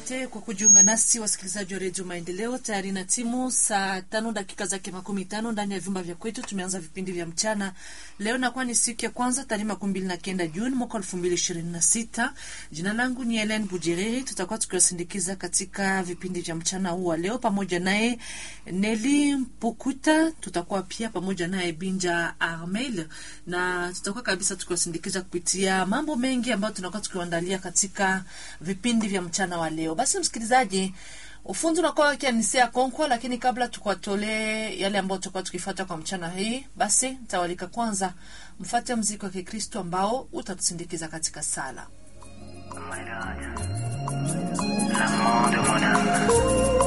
Asante kwa kujiunga nasi wasikilizaji wa redio Maendeleo. Tayari na timu saa tano dakika zake makumi tano ndani ya vyumba vya kwetu. Tumeanza vipindi vya mchana leo, nakuwa ni siku ya kwanza tarehe makumi mbili na kenda Juni mwaka elfu mbili ishirini na sita. Jina langu ni Helen Bujereri. Tutakuwa tukiwasindikiza katika vipindi vya mchana huu wa leo, pamoja naye Neli Mpukuta. Tutakuwa pia pamoja naye Binja Armel, na tutakuwa kabisa tukiwasindikiza kupitia mambo mengi ambayo tunakuwa tukiwaandalia katika vipindi vya mchana wa leo. Basi msikilizaji, ufundi unakuwa wakianisia konkwa, lakini kabla tukuwatolee yale ambayo tutakuwa tukifuata kwa mchana hii, basi nitawalika kwanza mfate mziki wa Kikristo ambao utatusindikiza katika sala. Oh my God. L'amour de mon âme.